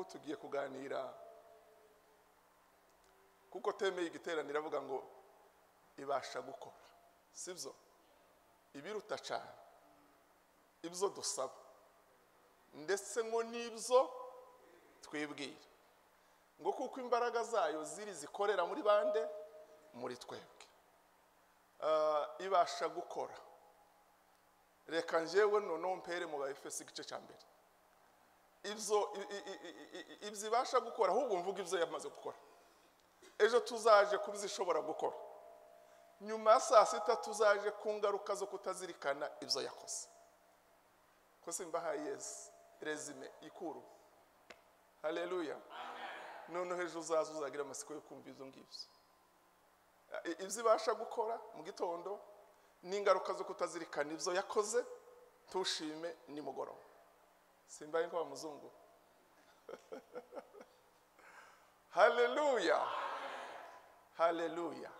tugiye kuganira kuko temeye igiteraniro avuga ngo ibasha gukora sibyo ibiruta cyane ibyo dusaba ndetse ngo n'ibyo twibwira ngo kuko imbaraga zayo ziri zikorera muri bande muri twebwe ibasha gukora reka njyewe noneho mpere mu bayefesi igice cya mbere ibyo ibasha gukora ahubwo mvuga ibyo yamaze gukora ejo tuzaje kuba izishobora gukora nyuma ya saa sita tuzaje ku ngaruka zo kutazirikana ibyo yakoze kose mbahaye yezi rezime ikuru hareruya noneho ejo uzaza uzagira amatsiko yo kumva ibyo ngibyo ibyo ibasha gukora mu gitondo n'ingaruka zo kutazirikana ibyo yakoze tushime nimugoroba simbaye nko muzungu hareruya hareruya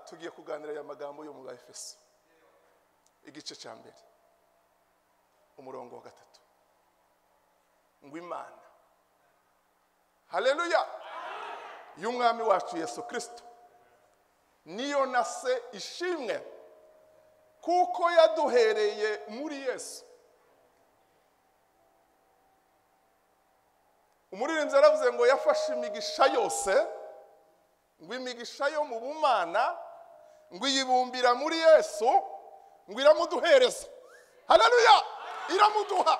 tugiye kuganira aya magambo yo mu bayefeso igice cya mbere umurongo wa gatatu ngo imana hareruya y'umwami wacu yesu kirisito niyo na se ishimwe kuko yaduhereye muri yesu umuririmbyi yaravuze ngo yafashe imigisha yose ngo imigisha yo mu bumana ngo iyibumbira muri yesu ngo iramuduhereza hararuya iramuduha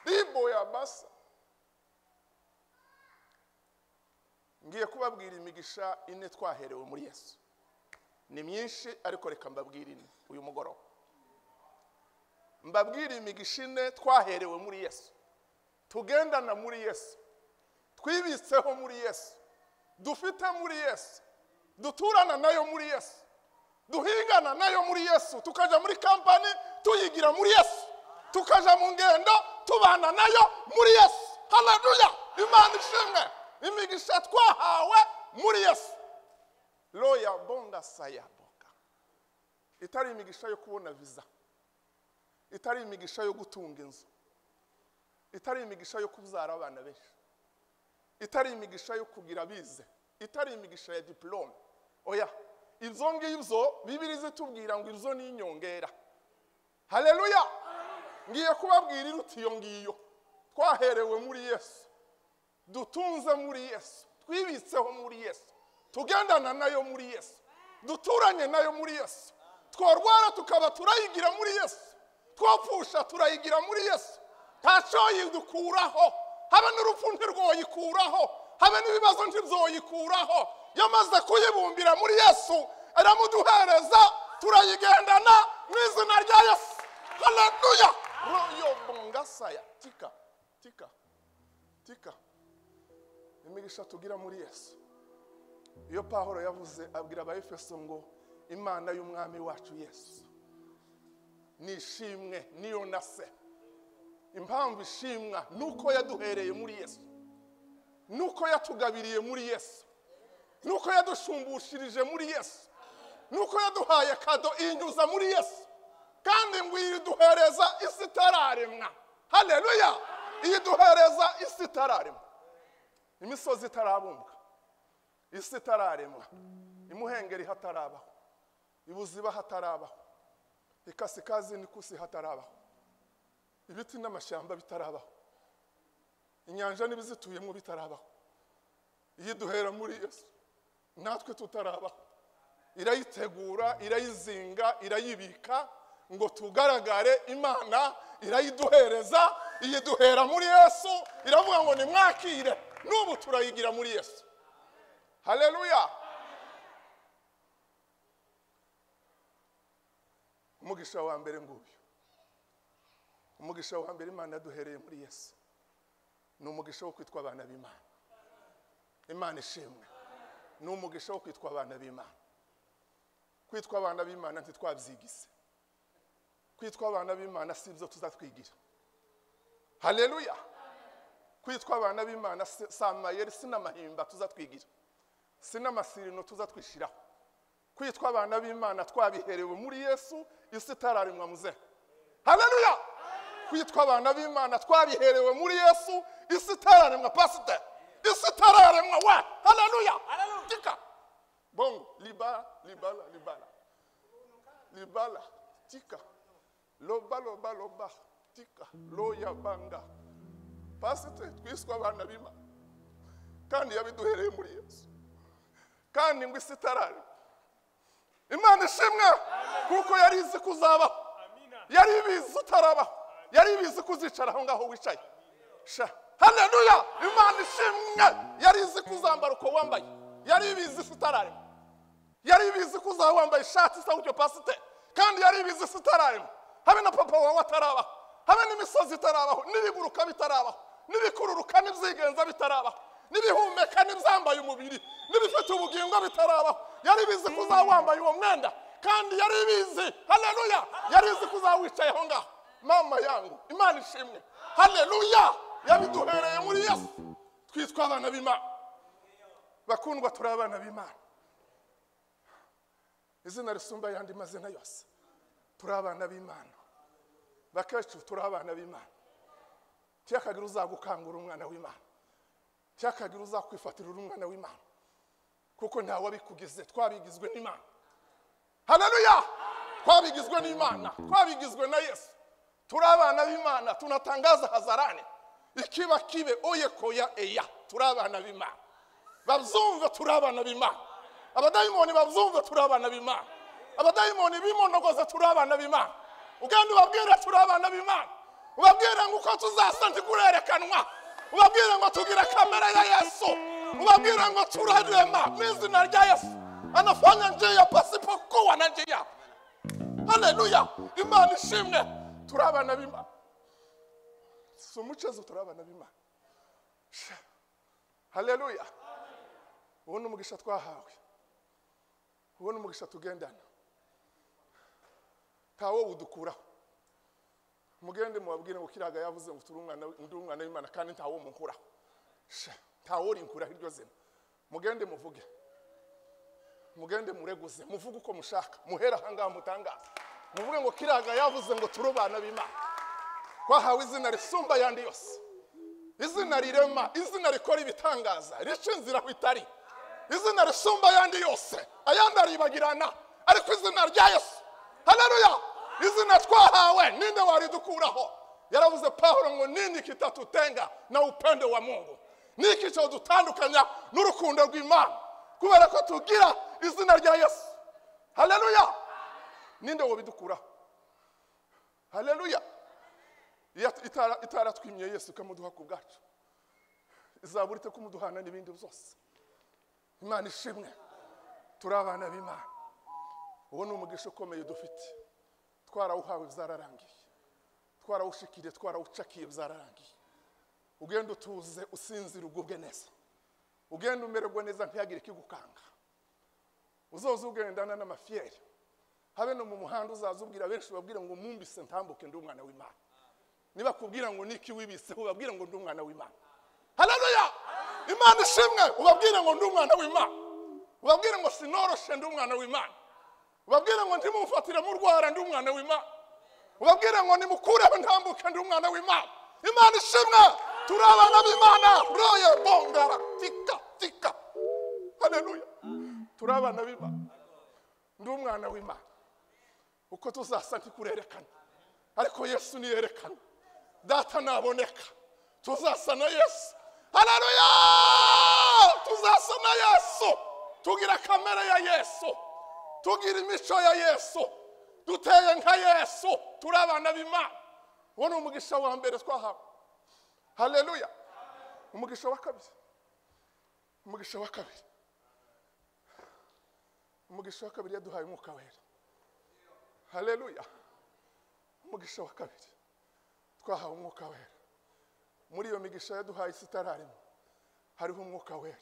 ribo ya basa ngiye kubabwira imigisha ine twaherewe muri yesu ni myinshi ariko reka mbabwire ine uyu mugoroba mbabwire imigisha ine twaherewe muri yesu tugendana muri yesu twibitseho muri yesu dufite muri yesu duturana nayo muri yesu duhingana nayo muri yesu tukajya muri kampani tuyigira muri yesu tukajya mu ngendo tubana nayo muri yesu hararuya imana ishimwe imigisha twahawe muri yesu roya bonga sayaboga itari imigisha yo kubona viza itari imigisha yo gutunga inzu itari imigisha yo kubyara abana benshi itari imigisha yo kugira bize itari imigisha ya diporome oya ibyo ngibyo bibiri zitubwira ngo ibyo ni inyongera hareruya ngiye kubabwira iruta iyo ngiyo twaherewe muri yesu dutunze muri yesu twibitseho muri yesu tugendana nayo muri yesu duturanye nayo muri yesu twarwara tukaba turayigira muri yesu twapfusha turayigira muri yesu ntacyo yidukuraho habe n'urupfu ntirwoyikuraho habe n'ibibazo ntibyoyikuraho yamaze kuyibumbira muri yesu aramuduhereza turayigendana mu izina rya yesu haraduya royo bungasaya tika tika tika imigisha tugira muri yesu iyo pahoro yavuze abwira abayefeso ngo imana y'umwami wacu yesu nishimwe niyo na se impamvu ishimwa ni uko yaduhereye muri yesu ni uko yatugabiriye muri yesu ni uko yadushumbushyirije muri yesu ni uko yaduhaye kado inyuza muri yesu kandi ngo iyiduhereza isi itararemwa hareruya iyiduhereza isi itararemwa imisozi itarabumbwa isi itararemwa imuhengeri hatarabaho ibuziba hatarabaho ikasikazi n'ikusi hatarabaho ibiti n'amashyamba bitarabaho inyanja n'ibizituyemo bitarabaho iyo duhera muri yesu natwe tutarabaho irayitegura irayizinga irayibika ngo tugaragare imana irayiduhereza iyiduhera muri yesu iravuga ngo nimwakire n'ubu turayigira muri yesu hareruya umugisha wa mbere nguyu umugisha wa mbere imana yaduhereye muri yesu ni umugisha wo kwitwa abana b'imana imana ishimwe ni umugisha wo kwitwa abana b'imana kwitwa abana b'imana ntitwabyigize kwitwa abana b'imana si ibyo tuzatwigira hareruya kwitwa abana b'imana si amayeri si n'amahimba tuzatwigira si n'amasirino tuzatwishyiraho kwitwa abana b'imana twabiherewe muri yesu isi itararemwa muzehe hareruya kwitwa abana b'imana twabiherewe muri yesu isi itararemwa pasiteri isi itararemwa we haleluya Haleluya. tika bongo libala libala libala libala tika loba loba loba tika loya banga pasiteri twiswe abana b'imana kandi yabiduhereye muri yesu kandi ngo isi itararemwa imana ishimwe kuko yari izi kuzabaho yari ibizi utarabaho yari ibizi kuzicara aho ngaho wicaye sha haleluya imana ishimwe yari izi kuzambara uko wambaye yari ibizi isi itararema yari ibizi ko uzaba wambaye ishati isa gutyo pasiteri kandi yari ibizi isi itararema habe na papa wawe atarabaho habe n'imisozi itarabaho n'ibiguruka bitarabaho n'ibikururuka n'ibyigenza bitarabaho n'ibihumeka n'ibyambaye umubiri n'ibifite ubugingo bitarabaho yari ibizi ko uzaba wambaye uwo mwenda kandi yari ibizi haleluya yari izi ko uzaba wicaye aho ngaho mama yangu imana ishimwe haleluya yabiduhereye muri yesu twitwa abana b'imana bakundwa turi abana b'imana izina risumba ayandi mazina yose turi abana b'imana bakecuru turi abana b'imana cyakagira uzagukangura umwana w'imana cyakagira uzakwifatira uri umwana w'imana kuko ntawe abikugize twabigizwe n'imana haleluya twabigizwe n'imana twabigizwe na yesu turi abana b'imana tunatangaza hazarane ikiba kibe oye koya eya turi abana b'imana babyumve turi abana b'imana abadayimoni babyumve turi abana b'imana abadayimoni bimonogoze turi abana b'imana ugenda ubabwira turi abana b'imana ubabwira ngo uko tuzasa ntikurerekanwa ubabwira ngo tugire kamera ya yesu ubabwira ngo turarema n'izina rya yesu anafanya njia pasipo kuwa na njia haleluya imana ishimwe turi abana b'imana si umucezo turi abana b'imana Sha. haleluya uwo ni umugisha twahawe uwo ni umugisha tugendana nta wo udukuraho mugende mubabwire ngo kiraga yavuze ngo turi umwana wi- ndi umwana w'imana kandi nta wo munkuraho Sha. nta wo rinkuraho iryo zina mugende muvuge mugende mureguze muvuge uko mushaka muhere ahangaha mutangaza muvuge ngo kiraga yavuze ngo turi abana b'imana twahawe izina risumba ayandi yose izina rirema izina rikora ibitangaza rica inzira aho itari izina risumba ayandi yose ayandi aribagirana ariko izina rya yesu haleluya izina twahawe ninde waridukuraho yaravuze pawulo ngo nini kitatutenga na upendo wa mungu niki cyadutandukanya n'urukundo rw'imana kubera ko tugira izina rya yesu haleluya ninde wabidukuraho haleluya iyo itara- itaratwimiye yesu ikamuduha ku bwacu izabura ite kumuduhana n'ibindi byose imana ishimwe turi abana b'imana uwo ni umugisha ukomeye dufite twarawuhawe byararangiye twarawushikiriye twarawucakiye byararangiye ugenda utuze usinzira ugubwe neza ugenda umererwa neza ntihagire ikigukanga uzoza ugendana n'amafiyeri habe no mu muhanda uzaza ubwira benshi babwira ngo mumbise ntambuke ndi umwana w'imana nibakubwira ngo niki wibiseho ubabwira ngo ndi umwana w'imana haleluya imana ishimwe ubabwire ngo ndi umwana w'imana ubabwire ngo sinoroshe ndi umwana w'imana ubabwire ngo ntimumfatire murwara ndi umwana w'imana ubabwire ngo nimukureho ntambuke ndi umwana w'imana imana ishimwe turi abana b'imana roye bongara tika tika haleluya turi abana b'imana ndi umwana w'imana uko tuzasa ntikurerekana ariko yesu niyerekana data naboneka tuzasa na yesu haleluya tuzasa na yesu tugira kamere ya yesu tugira imico ya yesu duteye nka yesu turi abana b'imana uwo ni umugisha wa mbere twahawe haleluya umugisha wa kabiri umugisha wa kabiri umugisha wa kabiri yaduhaye umwuka wera haleluya umugisha wa kabiri twahawe umwuka wera muri iyo migisha yaduhaye isi itararimo hariho umwuka wera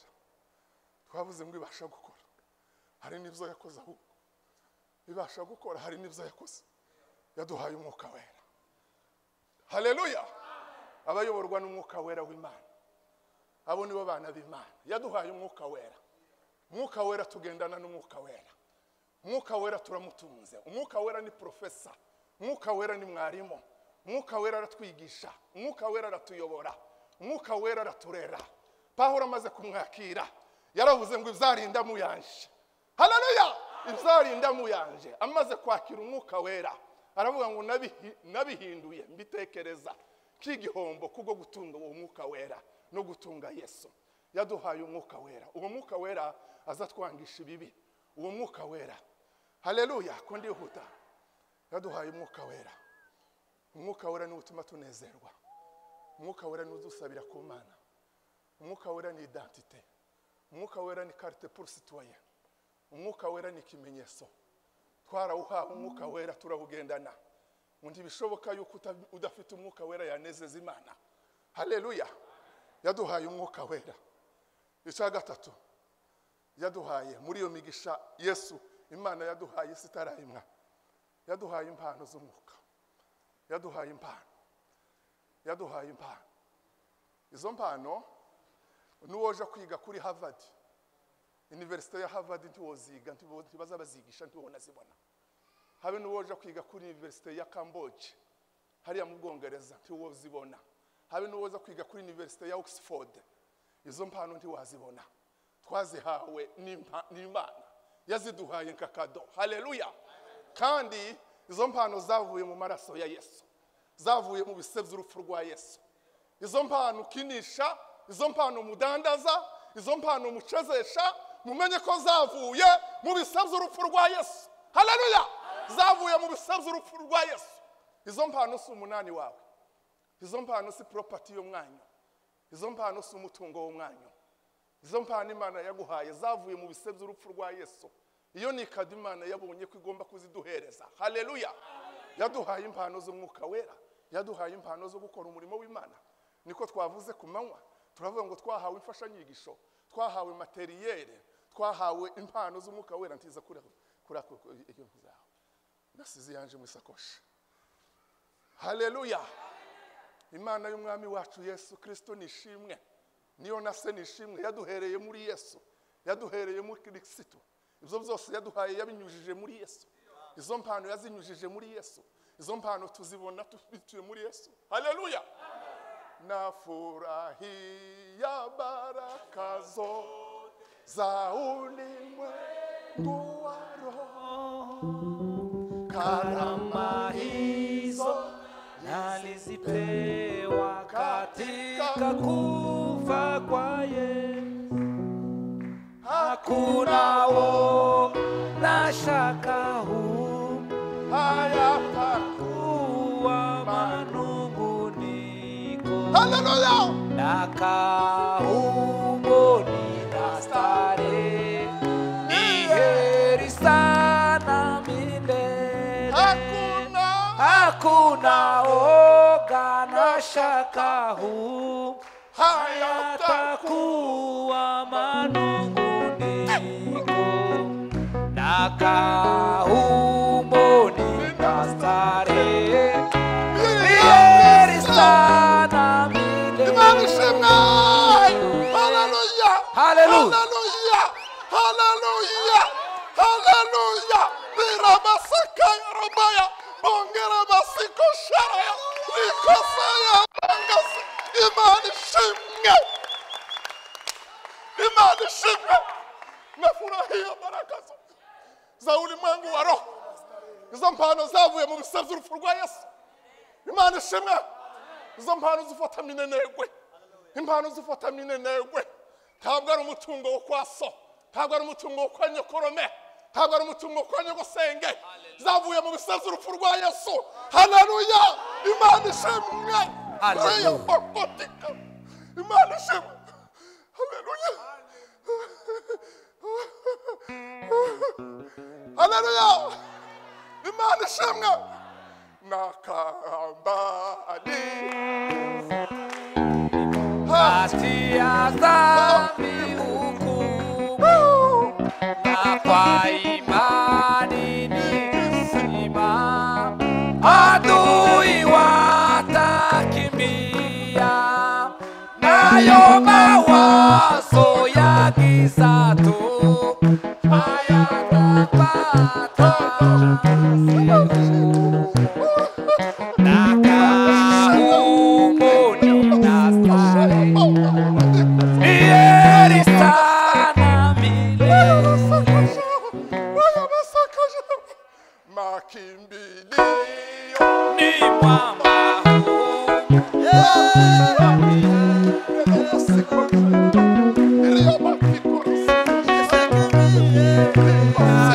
twavuze ngo ibasha gukora hari n'ibyo yakoze ahubwo ibasha gukora hari n'ibyo yakoze yaduhaye umwuka wera haleluya abayoborwa n'umwuka wera w'imana abo nibo bana b'imana yaduhaye umwuka wera umwuka wera tugendana n'umwuka wera umwuka wera turamutunze umwuka wera ni porofesa umwuka wera ni mwarimu umwuka wera aratwigisha umwuka wera aratuyobora umwuka wera araturera pahuro amaze kumwakira yaravuze ngo ibyarinda muyanje hararuya ibyarinda muyanje amaze kwakira umwuka wera aravuga ngo "Nabihi- nabihinduye mbitekereza k'igihombo kubwo gutunga uwo mwuka wera no gutunga yesu yaduhaye umwuka wera uwo mwuka wera azatwangisha ibibi uwo mwuka wera haleluya ko ndihuta yaduhaye umwuka wera umwuka wera niwo utuma tunezerwa umwuka wera niwo udusabira ku mana umwuka wera ni identite umwuka wera ni karite pour citoyen umwuka wera ni ikimenyetso twarawuhawe umwuka wera turawugendana ngo ntibishoboka yuko uta- udafite umwuka wera yanezeza imana haleluya yaduhaye umwuka wera icya gatatu yaduhaye muri iyo migisha yesu imana yaduhaye isi itarayimwa yaduhaye impano z'umwuka yaduhaye impano yaduhaye impano izo mpano n'uwoje kwiga kuri harvard iniverisite ya harvard ntiwoziga ntibo- ntibazabazigisha ntiwonazibona habe n'uwoje kwiga kuri iniverisite ya camboge hariya mu bwongereza ntiwozibona habe n'uwoza kwiga kuri iniverisite ya oxford izo mpano ntiwazibona twazihawe n'impa- n'imana yaziduhaye nka kado haleluya kandi izo mpano zavuye mu maraso ya yesu zavuye mu bise by'urupfu rwa yesu izo mpano ukinisha izo mpano umudandaza izo mpano umucezesha mumenye ko zavuye mu bise by'urupfu rwa yesu haleluya zavuye mu bise by'urupfu rwa yesu izo mpano si umunani wawe izo mpano si poropati y'umwanya izo mpano si umutungo w'umwanya izo mpano imana yaguhaye zavuye mu bise by'urupfu rwa yesu iyo ni ikadi imana yabonye ko igomba kuziduhereza haleluya yaduhaye impano z'umwuka wera yaduhaye impano zo gukora umurimo w'imana niko twavuze ku manywa turavuga ngo twahawe imfashanyigisho twahawe materiyeri twahawe impano z'umwuka wera ntiza kuri kuri ako iyo zawe nasize yanje mu isakoshi haleluya imana y'umwami wacu yesu kirisito ni ishimwe niyo na se ni ishimwe yaduhereye muri yesu yaduhereye muri kirisito ibyo byose yaduhaye yabinyujije muri yesu izo mpano yazinyujije muri yesu izo mpano tuzibona tubituye muri yesu haleluya nafurahia baraka zote za ulimwengu wa roho karama hizo nalizipewa katika kufa kwa Yesu. Hakuna wo na shaka hayataku hukuwa manunguniko haleluya na kauboni na stare ni heri sana milele hakuna hakuna oga na shaka huu hayataku hayatakuwa manunguniko na kahumboni na starehe Heri sana imana milele. ishimwe haleluya Haleluya. haleluya haleluya haleluya biramasaka yarobaya bongera basikoshara rikosaya bangasi imana ishimwe imana ishimwe nafurahia baraka zo- za ulimwengu wa roho izo mpano zavuye mu bisa by'urupfu rwa yesu imana ishimwe izo mpano zifata minenegwe impano zifata minenegwe ntabwo ari umutungo wo kwa so ntabwo ari umutungo wo kwa nyokorome ntabwo ari umutungo wo kwa nyogosenge zavuye mu bisazi urupfu rwa yesu haleluya imana ishimwe Haleluya. Reya bakotika. imana ishimwe haleluya haleluya imana ishimwe nakambari Hatia dhambi hukumu, na kwa imani nimesimama. Adui watakimbia, nayo mawazo ya giza tu hayatapata sehemu. Naka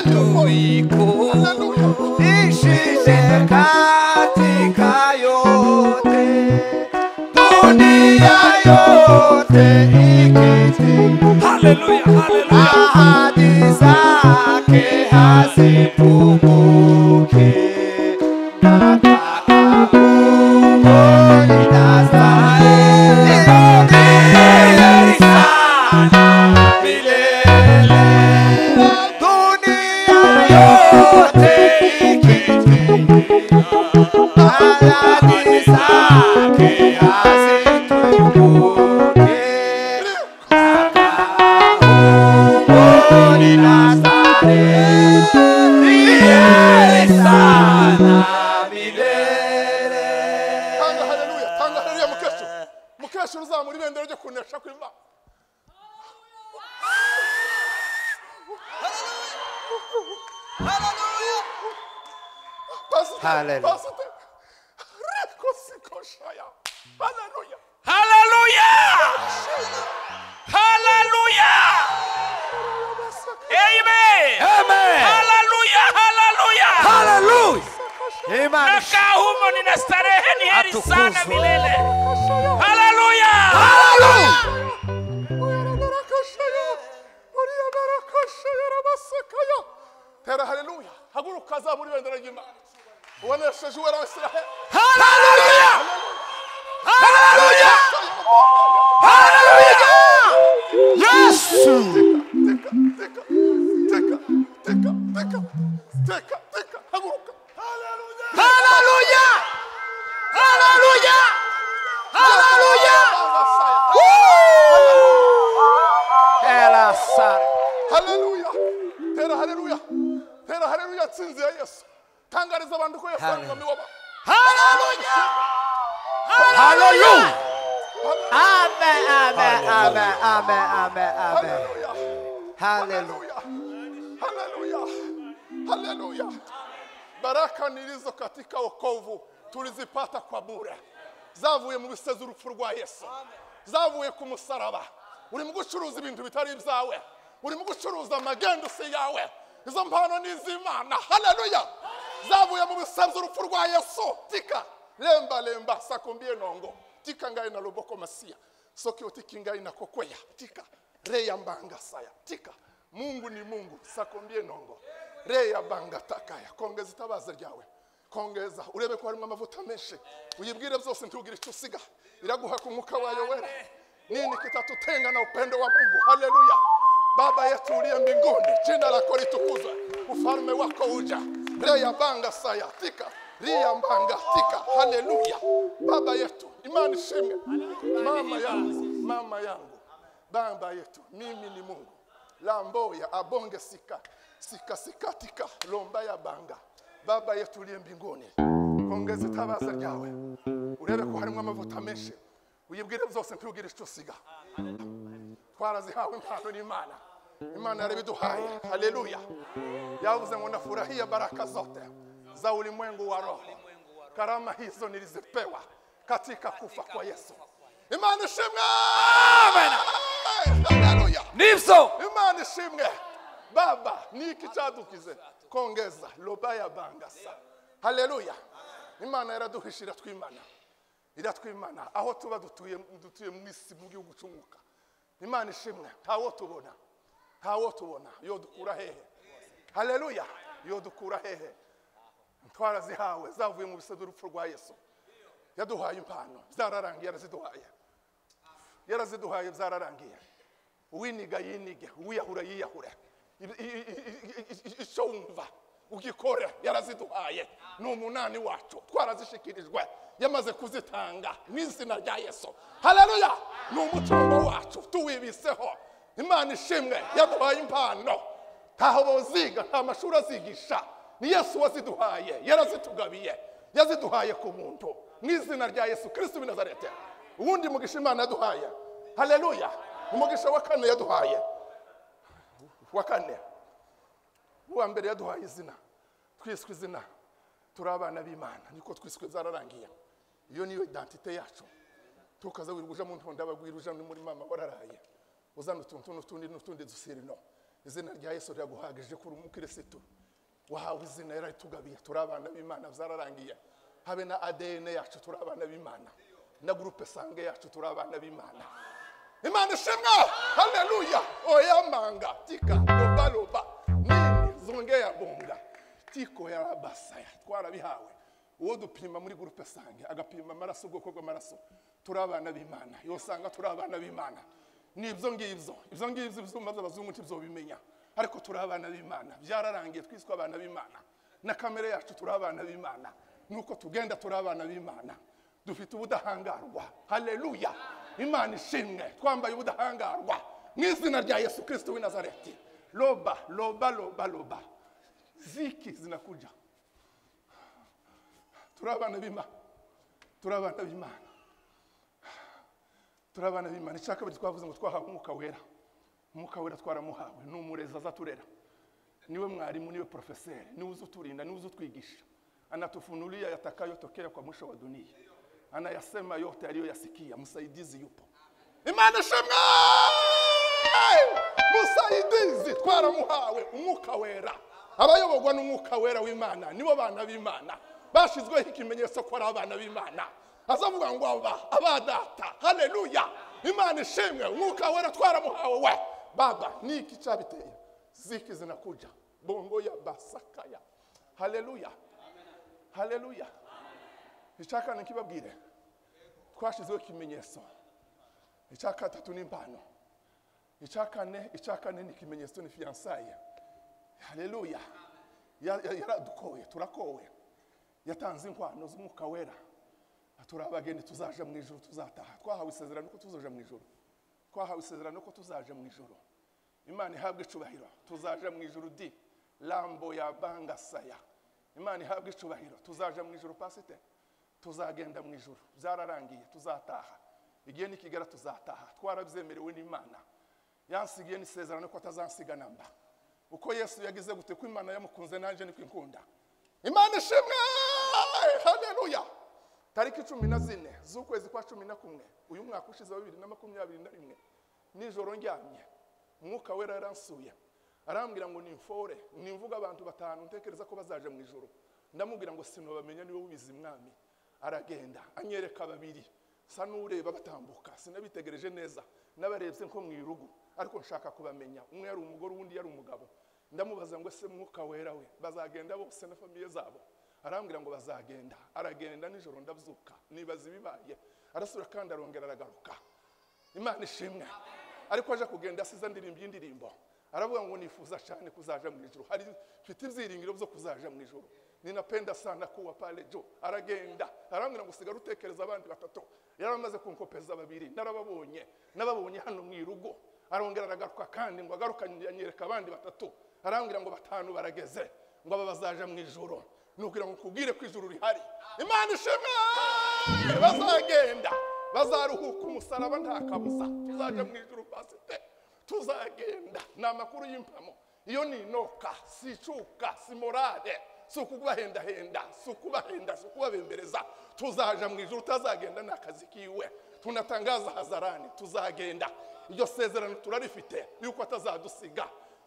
Tuiku ishinde katika yote dunia yote ikiti haleluya haleluya ahadi zake hazipunguki na kakamuni na starehe milele sana milele dunia yote ikitimia, ahadi zake hazitumbuke. Sakaoni na starehe, milele sana milele. tanga haleluya tanga haleluya mukesho mukesho uzamura ibendera ryo kunesha kw'imana Pastor, Hallelujah. Pastor, Reko siko shaya. Hallelujah. Hallelujah! Hallelujah! Amen! Amen. Hallelujah! Hallelujah! Hallelujah. Amen. Nakaa humo nina starehe, ni heri sana Atukuzwe. milele. Hallelujah! Hallelujah. tera haleluya haguruka azamura ibendera ry'imana ubonesheje uwera wa israheli Hallelujah. Hallelujah. Hallelujah. Yesu. teka teka teka teka teka teka teka haguruka haleluya Haleluya! Haleluya! Haleluya! Ela sara. haleluya tera haleluya tera haleluya nsinzi ya yesu tangariza abantu ko yesu ari umwami w'abantu Haleluya! Haleluya! Amen, amen, amen, amen, amen, amen. haleluya Haleluya. haleluya haleluya haleluya baraka nilizo katika wokovu tulizipata kwa bure zavuye mu bisezi urupfu rwa yesu zavuye ku musaraba urimo gucuruza ibintu bitari ibyawe urimo gucuruza amagendusi yawe izo mpano ni iz'imana haleluya zavuye mu bisezi urupfu rwa yesu tika lemba lemba sakumbie nongo tika ngai na ruboko masia sokio tiki ngai na kokweya tika reya mbanga saya tika mungu ni mungu sakumbie nongo reya banga takaya kongeza itabaza ryawe kongeza urebe ko harimo amavuta menshi uyibwire byose ntugire icyo usiga iraguha ku mwuka wayo wera nini kitatutenga na upendo wa mungu haleluya baba yetu uliye mbinguni jina lako litukuzwe ufalme wako uja reya banga saya tika riya mbanga tika haleluya baba yetu imani ishimwe mama yangu mama yangu baba yetu mimi ni mungu lamboya abonge sika sika sika tika lomba ya banga baba yetu uliye mbinguni ongeza itabaza ryawe urebe ko harimo amavuta menshi uyibwire byose ntugire icyo usiga twarazihawe impano n'imana imana yarabiduhaye haleluya yavuze ngo nafurahia baraka zote za ulimwengu wa roho karama hizo nilizipewa katika kufa kwa yesu imana ishimwe haleluya Nivso. imana ishimwe baba niki cyadukize kongeza loba ya bangasa haleluya imana yaraduhisha iratwimana iratwimana aho tuba dutuye dutuye mu isi mu gihugu cy'umwuka imana ishimwe ntawo tubona ntawo tubona yo dukura hehe haleluya yo dukura hehe twarazihawe zavuye mu bisebe urupfu rwa yesu yaduhaye impano zararangiye yaraziduhaye yaraziduhaye zararangiye uwiniga yinige uwiyahura yiyahure Ibi- i- i- i- i- i- icyo wumva ugikore yaraziduhaye ni umunani wacu twarazishikirijwe yamaze kuzitanga mu izina rya yesu haleluya ni umutungo wacu tuwibiseho imana ishimwe yaduhaye impano ntaho boziga nta mashuri azigisha ni yesu waziduhaye yarazitugabiye yaziduhaye ku muntu mu izina rya yesu kristo w'i nazareti ubundi mugisha imana yaduhaye haleluya umugisha wa kane yaduhaye wa kane uwa mbere yaduhaye izina twiswe izina turi abana b'imana niko twiswe zararangiye iyo niyo identite yacu tukaza wiri uja mu ntonda abagwira uja no muri mama wararaye uzana utuntu n'utundi n'utundi dusirino izina rya yesu riraguhagije kuri umukirisitu wahawe izina yararitugabiye turi abana b'imana byararangiye habe na adn yacu turi abana b'imana na gurupe sange yacu turi abana b'imana imana ishimwa haleluya oyamanga tika lobaloba nini zongera bonga tiko ya basaya twarabihawe uwo dupima muri gurupe sange agapima amaraso ubwoko bw'amaraso turi abana b'imana iyo usanga turi abana b'imana ni ibyo ngibyo ibyo ngibyo ibyuma by'abazungu ntibyo ariko turi abana b'imana byararangiye twiswe abana b'imana na kamere yacu turi abana b'imana nuko tugenda turi abana b'imana dufite ubudahangarwa haleluya imana ishimwe twambaye ubudahangarwa mu izina rya yesu kirisiti w'i nazareti roba roba roba roba ziki zinakuja turi abana b'imana turi abana b'imana turi abana b'imana icya kabiri twavuze ngo twahawe umwuka wera umwuka wera twaramuhawe ni umurezi azaturera niwe mwarimu niwe porofeseri niwe uzuturinda niwe uzutwigisha anatufunulia yatakayotokea kwa mwisho wa dunia anayasema yote aliyoyasikia msaidizi yupo imana ishimwe musaidizi twaramuhawe umwuka wera abayoborwa n'umwuka wera w'imana nibo bana b'imana bashyizweho ikimenyetso ko ari abana b'imana azavuga ngo aba abadata haleluya imana ishimwe umwuka wera twaramuhawe we baba ni iki cyabiteye ziki zinakuja bongo ya basakaya haleluya haleluya icya kane kibabwire twashyizeho ikimenyetso icya gatatu ni impano icya kane icya kane ni ikimenyetso ni fiyansaye haleluya Ya- ya- yaradukoye turakowe yatanze inkwano z'umwuka wera turi abageni tuzaje mu ijoro tuzataha twahawe isezerano ko tuzaje mu ijoro twahawe isezerano ko tuzaje mu ijoro imana ihabwe icubahiro tuzaje mu ijoro di rambo ya bangasaya imana ihabwe icubahiro tuzaje mu ijoro pasite tuzagenda mu ijoro byararangiye tuzataha igihe nikigera tuzataha twarabyemerewe n'imana yansigiye n'isezerano ko atazansiga namba uko yesu yagize gute ko imana yamukunze nanjye niko ikunda imana ishimwe haleluya tariki cumi na zine z'ukwezi kwa cumi na kumwe uyu mwaka ushize wa bibiri na makumyabiri na rimwe nijoro ndyamye umwuka wera yaransuye arambwira ngo nimfore nimvuga abantu batanu ntekereza ko bazaje mu ijoro ndamubwira ngo sinubamenya niwe ubizi mwami aragenda anyereka babiri sa n'ureba batambuka sinabitegereje neza n'abarebye nko mu irugu ariko nshaka kubamenya umwe yari umugore uwundi yari umugabo ndamubaza ngo ese mwuka wera we bazagenda bose na famiye zabo arambwira ngo bazagenda aragenda nijoro ndabyuka nibaza ibibaye arasubira kandi arongera aragaruka imana ishimwe ariko aje kugenda asize indirimbo y'indirimbo aravuga ngo nifuza cyane kuzaja mu ijoro hari mfite ibyiringiro byo kuzaja mu ijoro ninapenda sana kuwa pale jo aragenda arambwira ngo sigara utekereza abandi batatu yari amaze kunkopeza babiri narababonye nababonye hano mu irugo arongera aragaruka kandi ngo agaruka anyereka abandi batatu arambwira ngo batanu barageze ngo aba bazaja mu ijoro nugira ngo nkubwire ko ijuru rihari imana ishimwe bazagenda bazaruhuka umusaraba nta kabuza tuzaje mu ijuru pasite tuzagenda ni amakuru y'impamo iyo ni inoka si icuka si morale si ukubahendahenda si ukubahenda si ukubabembereza tuzaja mu ijoro utazagenda ni akazi kiwe tunatangaza hazarani tuzagenda iryo sezerano turarifite yuko atazadusiga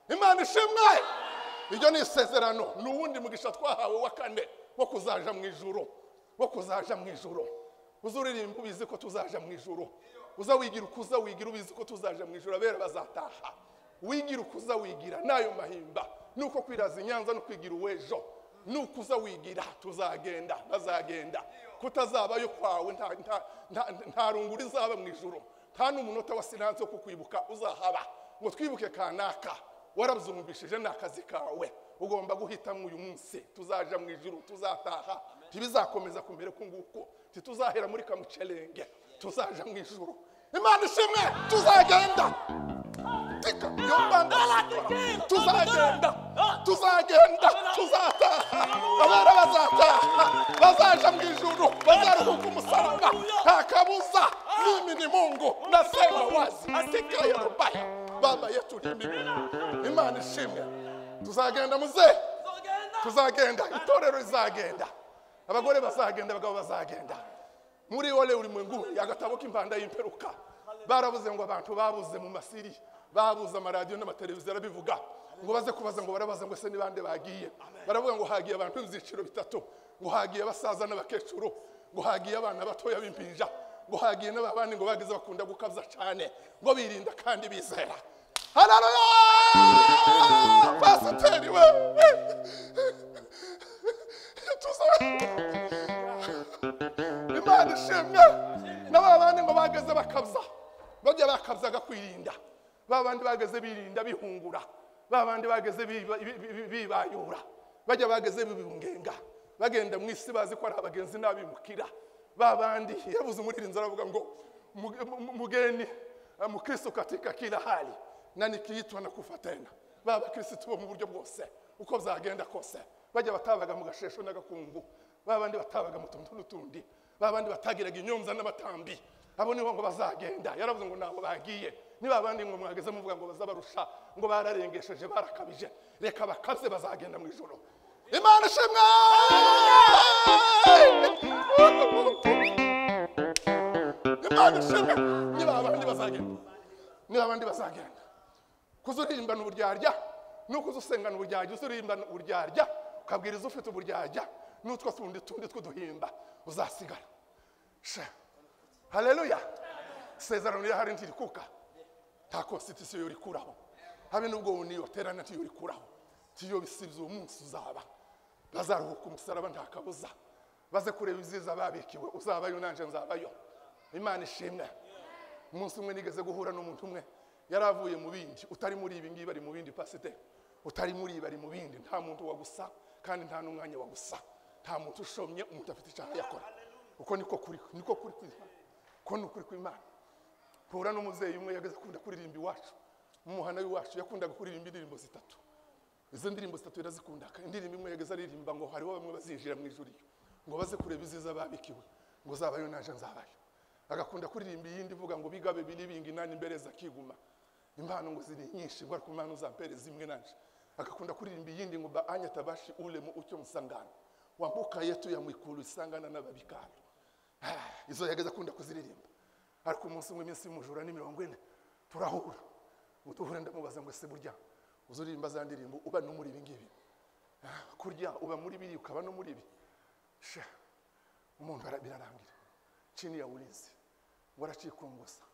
imana ishimwe iryo ni isezerano ni uwundi mugisha twahawe wa kane wo kuzaja mu ijoro wo kuzaja mu ijoro uza uririmba ubizi ko tuzaja mu ijoro uza wigira uko uza wigira ubizi ko tuzaja mu ijoro abera bazataha wigira uko uza wigira n'ayo mahimba nuko kwiraza inyanza no kwigira uw'ejo nuko uza wigira tuzagenda bazagenda kutazabayo kwawe nta- nta- nta- nta runguri izaba mu ijoro nta n'umunota wa siransi wo kukwibuka uzahaba ngo twibuke kanaka warabyumvishije ni akazi kawe ugomba guhitamo uyu munsi tuzaja mu ijoro tuzataha ntibizakomeza kumera uku nguku ntituzahera muri kamucerenge tuzaja mu ijoro imana ishimwe tuzagenda tika yo mbanda tuzagenda tuzagenda tuzataha abana bazataha bazaja mu ijoro bazaruhuka umusaraba nta kabuza mimi ni mungu nasema wazi tika ya rubaya baba yetu ni mbingu imana ishimwe tuzagenda muzee tuzagenda itorero rizagenda abagore bazagenda abagabo bazagenda muri ole ulimwengu agatabo k'impanda y'imperuka barabuze ngo abantu babuze mu masiri babuze amaradiyo n'amateleviziyo arabivuga ngo baze kubaza ngo barabaza ngo ese ni bande bagiye baravuga ngo hagiye abantu b'ibyiciro bitatu ngo hagiye abasaza n'abakecuru ngo hagiye abana batoya b'impinja ngo hagiye n'ababandi ngo bagize bakunda gukabya cyane ngo birinda kandi bizera hararoya pasiteri we tuzabe imana ishimwe na ba bandi ngo bageze bakabza bajya bakabzaga kwirinda ba bandi bageze birinda bihungura ba bandi bageze biba- bi- bi- bi- bibayura bajya bageze bibungenga bagenda mu isi bazi ko ari abagenzi n'abimukira ba bandi yabuze umuririnzi aravuga ngo "Muge- mu- mu- mugeni eh, mukristo katika kila hali na nikiitwa na kufa tena ba bakristo bo mu buryo bwose uko byagenda kose bajya batabaga mu gashesho n'agakungu babandi batabaga mu tuntu n'utundi babandi batagiraga inyumza n'abatambi abo nibo ngo bazagenda yaravuze ngo ntabwo bagiye niba abandi ngo mwageze muvuga ngo bazabarusha ngo bararengesheje barakabije reka bakabye bazagenda mu ijoro imana ishimwe imana ishimwe niba abandi bazagenda niba abandi bazagenda kuza urimbana uburyarya nuko uza usengana uburyarya uza urimbana uburyarya ukabwiriza ufite uburyarya n'utwo tundi tundi tw'uduhimba uzasigara sha haleluya isezerano rihari ntirikuka nta konstitusiyo yorikuraho habe n'ubwo uniyoterana ntiyorikuraho tiyo bisibiza uwo munsi uzaba bazaruhuka umusaraba nta kabuza baze kureba ibyiza babikiwe uzabayo nanjye nzabayo imana ishimwe umunsi umwe nigeze guhura n'umuntu umwe yari avuye mu bindi utari muri ibi ngibi ari mu bindi pasiteri utari muri ibi ari mu bindi nta muntu wagusa kandi nta n'umwanya wagusa nta muntu ushomye umuntu afite icyaha yakora uko niko kuri niko kuri kw'Imana uko ni ukuri kw'Imana mpura n'umubyeyi umwe yageze akunda kuririmba iwacu mu muhanda w'iwacu yakundaga kuririmba indirimbo zitatu izo ndirimbo zitatu yarazikunda indirimbo imwe yageze aririmba ngo hariho bamwe bazinjira mu ijuriro ngo baze kureba iziza babikiwe ngo zabayo naje nzabayo agakunda kuririmba iyindi ivuga ngo bigabe biri bingi nani imbereza akiguma impano ngo ziri nyinshi ngo ariko impano za mbere zimwe nanje agakunda kuririmba iyindi ngo ba anya tabashi ule mu ucyo musangana wambuka yetu ya mwikuru isangana n'ababikara Ah, izo yageze akunda kuziririmba ariko umunsi umwe iminsi y'umujura ni mirongo ine turahura uduhure ndamubaza ngo ese burya uzuririmba za ndirimbo uba no muri ibi ngibi Ah, kurya uba muri biri ukaba no muri ibi sha umuntu ara- birarangira chini ya ulinzi ngo aracikungusa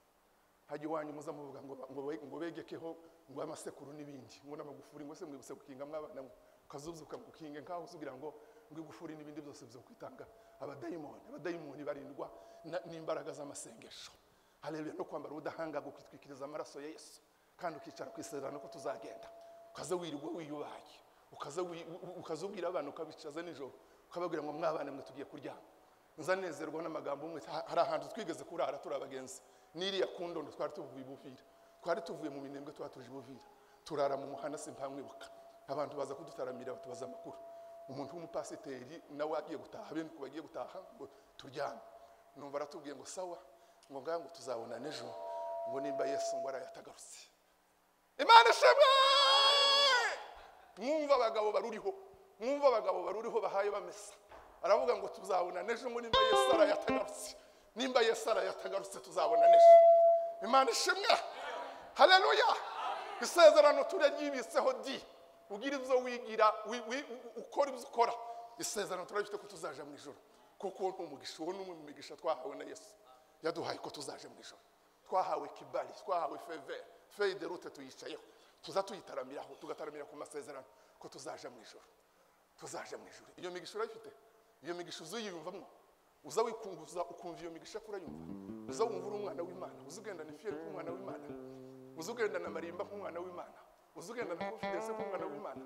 hajya iwanyu muza muvuga ngo ba- ngo be- ngo begekeho ngo amasekuru n'ibindi ngo n'amagufuri ngo se mwibutse gukinga mwabana mwe ukazuzuka ngo ukinge nkaho uzugira ngo ngo igufuri n'ibindi byose bizo kwitanga abadayimoni abadayimoni barindwa na- n'imbaraga z'amasengesho haleluya no kwambara ubudahangarwa ukitwikiriza amaraso ya yesu kandi ukicara ku isezerano ko tuzagenda ukaza wirirwa wiyubaye ukaza wi- u- ukaza ubwira abana ukabicaza nijoro ukababwira ngo mwabana mwe tugiye kuryama nzanezerwa n'amagambo umwe ha- hari ahantu twigeze kurara turi abagenzi n'iriya kundondo twari tuvuye i buvira twari tuvuye mu minembwe twari tuje i buvira turara mu muhanda simpamwibuka abantu baza kudutaramira batubaza amakuru umuntu w'umupasiteri nawe agiye gutaha bene ku bagiye gutaha ngo turyame numva aratubwiye ngo sawa ngo ngaha ngo tuzabona n'ejo ngo nimba yesu ngo arayatagarutse imana ishimwe mwumva abagabo baruriho mwumva abagabo baruriho bahaye bamesa aravuga ngo tuzabona n'ejo ngo nimba yesu arayatagarutse nimba yesu arayatagarutse tuzabona n'ejo imana ishimwe haleluya isezerano turaryibitseho di ugira ibyo wigira wi- wi- u- ukora ibyo ukora isezerano turabifite ko tuzaja mu ijoro kuko uwo ni umugisha uwo ni umwe mu migisha twahawe na yesu yaduhaye ko tuzaje mu ijoro twahawe kibali twahawe feve feye de rute tuyicayeho tuza tuyitaramiraho tugataramira ku masezerano ko tuzaja mu ijoro tuzaje mu ijoro iyo migisha urayifite iyo migisha uzuyiyumvamo uza wikunguza ukumva iyo migisha ko urayumva uza wumva uri umwana w'imana uza ugendana ifiyeri nk'umwana w'imana uza ugendana amarimba nk'umwana w'imana uza ugendana konfidense nk'umwana w'imana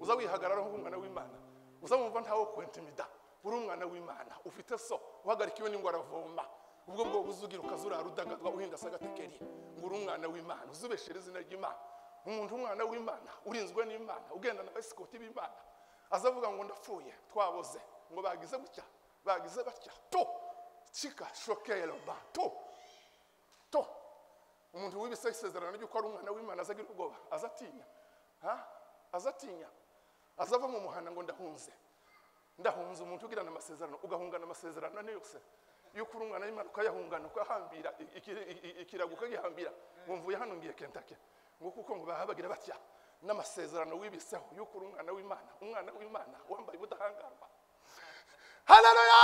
uza wihagararaho nk'umwana w'imana uza wumva ntawe kwentimida uri umwana w'imana ufite so uhagarikiwe n'ingwa aravoma ubwo bwo uzugira ukazurara udagadwa uhinda se agatekeri ngo uri umwana w'imana uzubeshere izina ry'imana umuntu umwana w'imana urinzwe n'imana ugendana abasikoti b'imana aza avuga ngo ndapfuye twaboze ngo bagize gutya bagize batya to kika shokero ba to to umuntu wibise isezerano ry'uko ari umwana w'imana azagira ubwoba azatinya ha azatinya azava mu muhanda ngo ndahunze ndahunze umuntu ugirana amasezerano ugahungana amasezerano ane yose y'uko urungana y'imana ukayahungana ukahambira i- iki- i- i- ikirago ukagihambira ngo mvuye hano ngiye kentake ngo kuko ngo bahabagira batya n'amasezerano wibiseho y'uko uri umwana w'imana umwana w'imana wambaye ubudahangarwa haleluya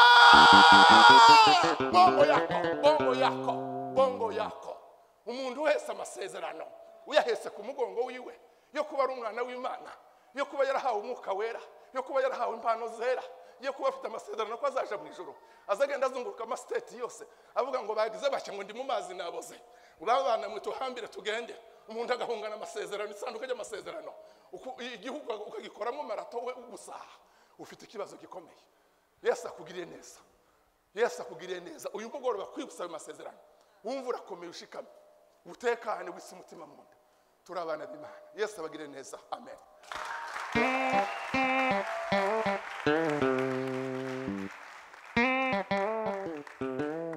bongo yako bongo yako bongo yako umuntu wese amasezerano uyahese ku mugongo wiwe yo kuba ari umwana w'imana yo kuba yarahawe umwuka wera yo kuba yarahawe impano zera yo kuba afite amasezerano ko azaja mu ijoro azagenda azunguruka amasiteti yose avuga ngo bagize bake ngo ndi mu mazi naboze urabana mwe tuhambire tugende umuntu agahungana amasezerano isanduku ry'amasezerano Uku- igihugu ukagikoramo marato we gusa ufite ikibazo gikomeye yesu akugiriye neza yesu akugiriye neza uyu mugoroba kwibutsa ayo masezerano wumva urakomeye ushikamye utekane wise umutima mu nda turi abana b'imana yesu abagire neza amen